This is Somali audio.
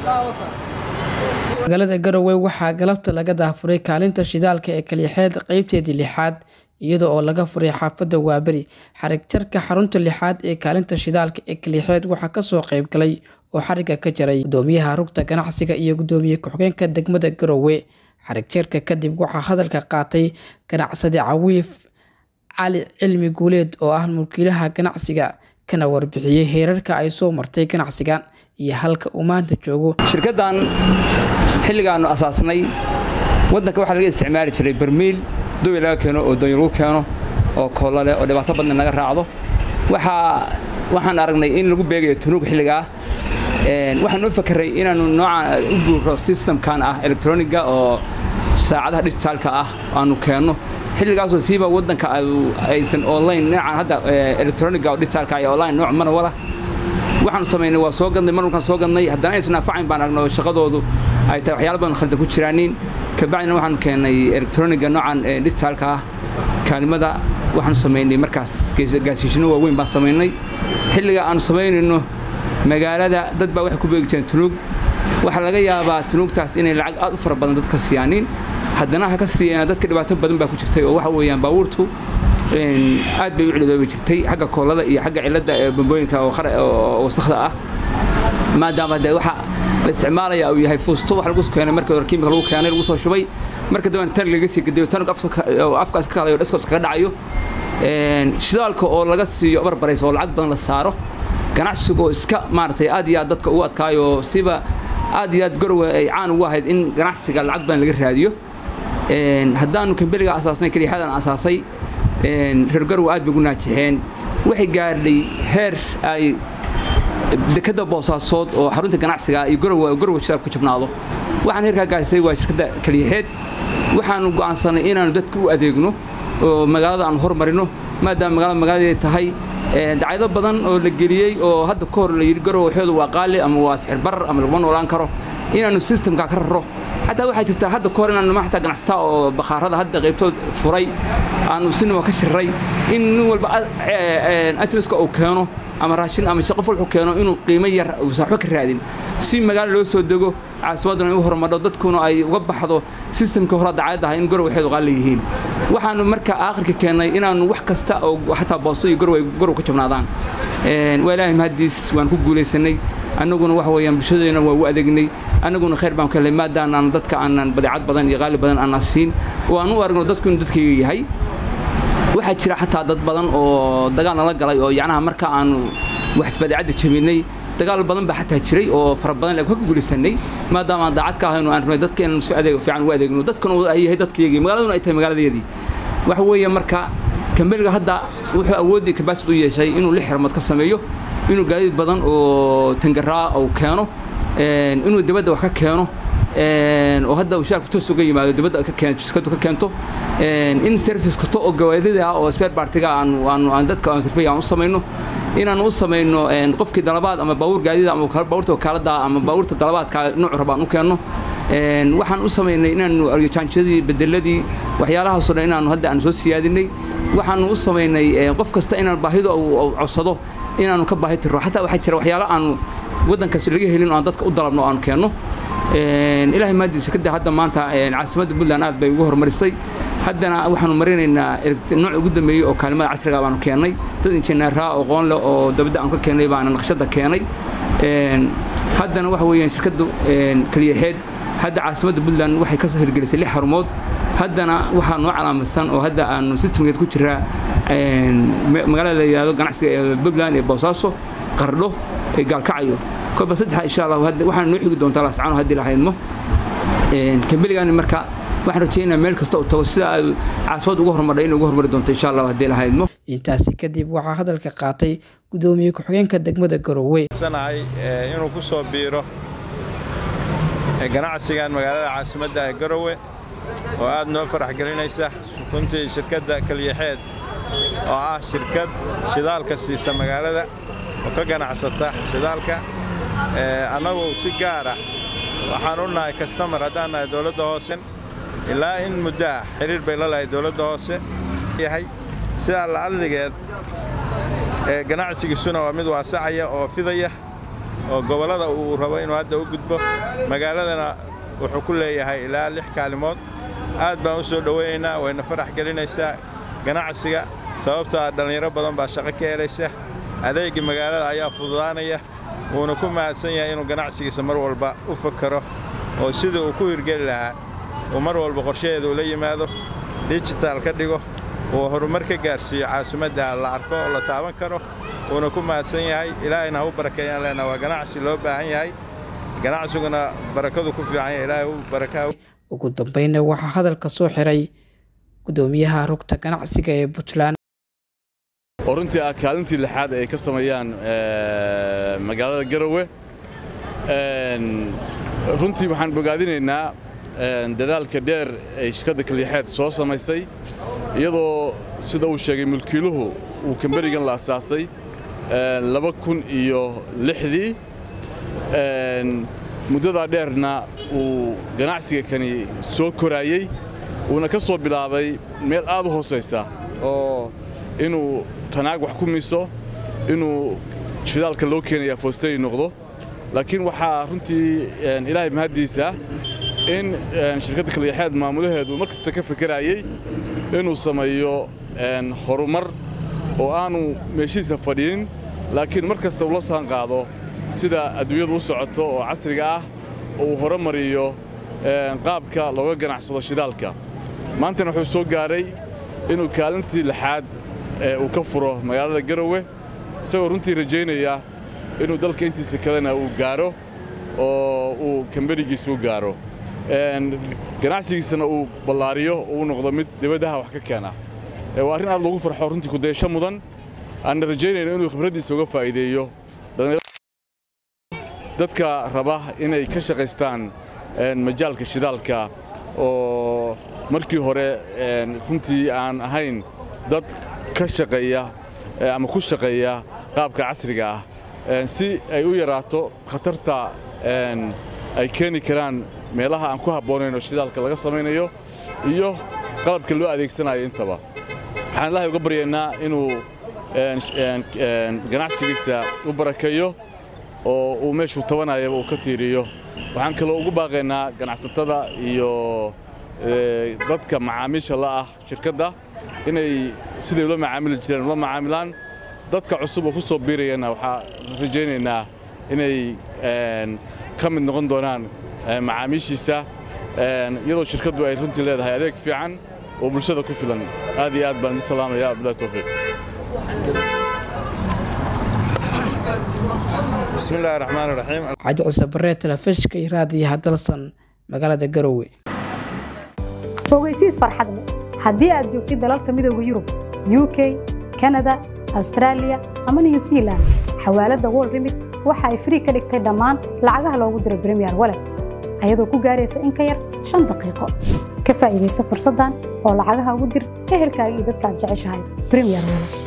magaalada garowe waxaa galabta laga daafuray kaalinta shidaalka ee kalixeed qeybteedii lixaad iyada oo laga furay xaafadda waaberi xarig jarka xarunta lixaad ee kaalinta shidaalka ee kalixeed waxaa kasoo qeyb galay oo xariga ka jaray gudoomiyaha rugta ganacsiga iyo gudoomiye ku-xigeenka degmada garowe xarig jarka kadib waxaa hadalka qaatay ganacsade cawiif cali cilmi guuleed oo ah mulkiilaha ganacsiga kana warbixiyey heerarka ay soo martay ganacsigan iyo halka uu maanta joogo shirkaddan xilligaannu asaasnay waddanka waxaa laga isticmaali jiray barmiil dowi laga keeno oo doonyo lagu keeno oo koolale oo dhibaato badna naga raacdo waxaan aragnay in lagu beegayo tunuug xilligaa waxaan u fakeray inaannu nooca u guuro systemkan ah electroniga oo saacadaha digitaalka ah aanu keenno xilligaasoo siiba waddanka aysan online noocan hadda electroniga oo digitaalka iyo online nooc mana wala waxaanu samaynay waa soo gadnay marmarkaan soo gadnay haddana aysan anfacayn baan aragnay oo shaqadoodu ay tahay waxyaala badan khaldan ku jiraanin kabacdina waxaanu keennay electroniga noocan digitaalka ah kaalimada waxaanu samaynay markaas gaasiishino waaweyn baan samaynay xilliga aanu samaynayno magaalada dad baa waxay ku beegi jireen tunuug waxaa laga yaabaa tunuugtaas inay lacag aad u fara badan dad ka siiyaanin haddana ha ka siiyana dadka dhibaato badan baa ku jirtay oo waxa weeyaan baabuurtu aad bay u cilidoobi jirtay xagga koolada iyo xagga cilladda ee bambooyinka oo wasakhda ah maadaama dee waxa la isticmaalaya uu yahay fuusto wax lagu keenay markii hore kiimika lagu keenay lagu soo shubay marka dambena tan laga sii gediyo tan afkaas ka kalayo dhaskoos kaga dhacayo shidaalka oo laga siiyo barbarays oo lacag badan la saaro ganacsigoo iska maaragtay aad iyo aad dadka ugu adkaayo siba aad iyo aad garowe ay caan ugu ahayd in ganacsiga lacag badan laga raadiyo haddaanu kambeliga asaasnay keliixadan asaasay reer garowe aad bay ugu naajixeen waxay gaadhay heer ay dekadda boosaasood oo xarunta ganacsiga iyo garowe garowe shidaal ku jabnaado waxaan heerkaa gaasay waa shirkadda keliixeed waxaanu go'aansanay inaanu dadka u adeegno oo magaalada aanu hormarino maadaama magaalada magaaladeeda tahay dacaydo badan oo la geliyey oo hadda ka hor la yidhi garowe waxooda waa qaali ama waa sixir barar ama laguma noolaan karo inaanu systemka ka raro xataa waxaa jirtaa hadda ka hor inaanu ma xataa ganacsataa oo bakhaarada hadda qaybtood furay aanu sinima ka shirray in nin walba atimaska uu keeno ama raashin ama qof wuxuu keeno inuu qiimo yar uusan waxba ka raadin si magaalo loo soo dego caasimadduna u horumadho dadkuna ay uga baxdo sistamkii hore dacayad ahay in garowe waxeedu qaali yihiin waxaanu marka aakhirka keennay inaanu wax kasta oo xataa boosto iyo garowe garow ka jabnaadaan waa ilaahay mahadiis waan ku guulaysanay annaguna waxa weeyaan bulshadeena waa u adeegnay annaguna khayr baan ka helay maadaanaan dadka aanan badeecad badan iyo qaali badan aanan siin oo aan u aragno dadku inuu dadkayga yahay waxaa jira xataa dad badan oo dagaal nala galay oo yacnaha marka aanu wax badeecadda jabinay dagaal badan baa xataa jiray oo fara badan ka guulaysanay maadaama aan daacad ka ahayno aan rabnay dadkeena si adeeg fiican u adeegno dadkuna ay yahay dadkayagii magaaladuna ay tahay magaaladeedii waxa weeye marka kambeliga hadda wuxuu awooddii kabaasid u yeeshay inuu lix xirmood ka sameeyo inuu gaadiid badan oo tangaraa uu keeno inuu dibadda wax ka keeno oo hadda shacabku toos uga yimaado dibadda ka keento shirkadu ka keento in service kasto oo gawaadida ah oo spare partiga aan aan aan dadka aan sirfay aan u sameeyno inaan u sameeyno qofkii dalabaad ama baawur gaadida ama baawurta wakaalada ama baawurta dalabaadka nooc rabaan u keenno waxaan u sameynay inaanu argajaanjadii bedeladii waxyaalahaasoo dhan inaanu hadda aan soo siyaadinay waxaanu u sameynay qof kasta inaan baahida uu codsado inaanu ka baahi tirro xataa waxaa jira waxyaalo aanu waddankaas laga helin oo aan dadka u dalabno oo aan keenno ilaahay maadii shirkadda hadda maanta caasimadda puntland aad bay ugu horumarisay haddana waxaanu marinaynaa nooc ugu dambeeyey oo kaalimada casriga baanu keennay dad injineeraa oo qoon leh oo dabadda aan ka keennay baana naqshadda keenay haddana waxa weeyaan shirkaddu keliyaxeed hadda caasimadda puntland waxay ka hirgelisay lix xarumood haddana waxaa noo calaamadsan oo hadda aanu systemkeed ku jiraa magaalada la yidhahdo ganacsiga ee puntland ee boosaaso qardho ee gaalkacayo kolba saddexa insha allah waxaan noo xigi doontaa lascaano haddii lahaydmo kambeligaani marka waxaan rajaynayaa meel kasta uu tago sida ay caasimad ugu horumarhay inay ugu horumari doonto insha allah haddii lahaydmo intaasi kadib waxaa hadalka qaatay gudoomiye ku-xigeenka degmada garowe sanahay inuu ku soo biiro ganacsigan magaalada caasimadda ee garowe oo aad noo farax gelinaysa runtii shirkadda kalyaxeed oo ah shirkad shidaalka siisa magaalada oo ka ganacsata shidaalka annagu si gaara waxaan u nahay kastamar haddaan nahay dowladda hoose ilaa in muddo ah xidhiir bay la lahay dowladda hoose yahay sidaa la'adligeed ganacsigiisuna waa mid waasacaya oo fidaya oo gobollada uu rabo inuu hadda u gudbo magaaladana wuxuu ku leeyahay ilaa lix kaalimood aad baan u soo dhowaynaynaa wayna farax gelinaysaa ganacsiga sababtoo ah dhallinyaro badan baa shaqo ka helaysa adeegii magaalada ayaa fududaanaya wuuna ku mahadsan yahay inuu ganacsigiisa mar walba u fakaro oo sidii uu ku hirgeli lahaa uu mar walba qorshaheeda ula yimaado dijital ka dhigo uu horumar ka gaarsiiyo caasimadda la arko oo la taaban karo wuuna ku mahadsan yahay ilaahayna ha u barakeeyaan leenaha waa ganacsi loo baahan yahay ganacsiguna barakadu ku fiican yahay ilaahay u barakaha ugu dambeynna waxaa hadalka soo xiray gudoomiyaha rugta ganacsiga ee puntland oo runtii ah kaalintii lixaad ay ka sameeyaan magaalada garowe runtii waxaan bogaadinaynaa dadaalka dheer ay shirkadda kalyaxeed soo samaysay iyadoo sida uu sheegay mulkiiluhu uu kamberigan la asaasay laba kun iyo lixdii muddadaa dheerna uu ganacsiga kani soo koraayey uuna ka soo bilaabay meel aad u hoosaysa oo inuu tanaag wax ku miso inuu shidaalka loo keenaya foostay noqdo laakiin waxaa runtii ilaahay mahaddiisa in shirkadda kalyaxeed maamulaheedu mar kasta ka fikeraayey inuu sameeyo horumar oo aanu meeshiisa fadhiin laakiin mar kasta ula saan qaado sida adduunyadu u socoto oo casriga ah oo uu horumariyo qaabka looga ganacsado shidaalka maantana wuxuu soo gaaray inuu kaalintii lixaad uu ka furo magaalada garowe isagoo runtii rajaynaya inuu dalka intiisa kalena uu gaaro oo uu kamberigiisa u gaaro ganacsigiisana uu ballaariyo uu noqdo mid dibaddaha wax ka keena waa arrin aad loogu farxo runtii kudayasho mudan aanna rajaynayno inuu khibraddiisa uga faa'iideeyo dadka raba inay ka shaqaystaan majaalka shidaalka oo markii hore runtii aan ahayn dad ka shaqeeya ama ku shaqeeya qaabka casriga ah si ay u yaraato khatarta ay keeni karaan meelaha aan ku habboonayn oo shidaalka laga samaynayo iyo qalabka loo adeegsanayo intaba waxaan ilaahay uga baryaynaa inuu ganacsigiisa u barakeeyo oo uu meeshuu tabanayaba uu ka tiiriyo waxaan kaloo ugu baaqaynaa ganacsatada iyo dadka macaamiisha la ah shirkadda inay siday ula macaamili jireen ula macaamilaan dadka cusub oo ku soo biirayana waxaa rajaynaynaa inay ka mid noqon doonaan macaamiishiisa iyadoo shirkaddu ay runtii leedahay adeeg fiican oo bulshada ku filan aad iyo aad baan idin salaamaya abdullahi towfiiq bismillahi raxmaan raxiim xaaji cise barree telefishka iyo raadiyaha dalsan magaalada garowe fogeysiis farxad leh haddii aad joogtid dalalka midooda yurub u k kanada austraaliya ama new zealand xawaaladda wol remit waxa ay frii ka dhigtay dhammaan lacagaha loogu diro bremiyer walet ayadoo ku gaaraysa in ka yar shan daqiiqo ka faa'iidaysa fursaddan oo lacagaha ugu dir ehelkaaga iyo dadka aad jeceshahay bremiyer walet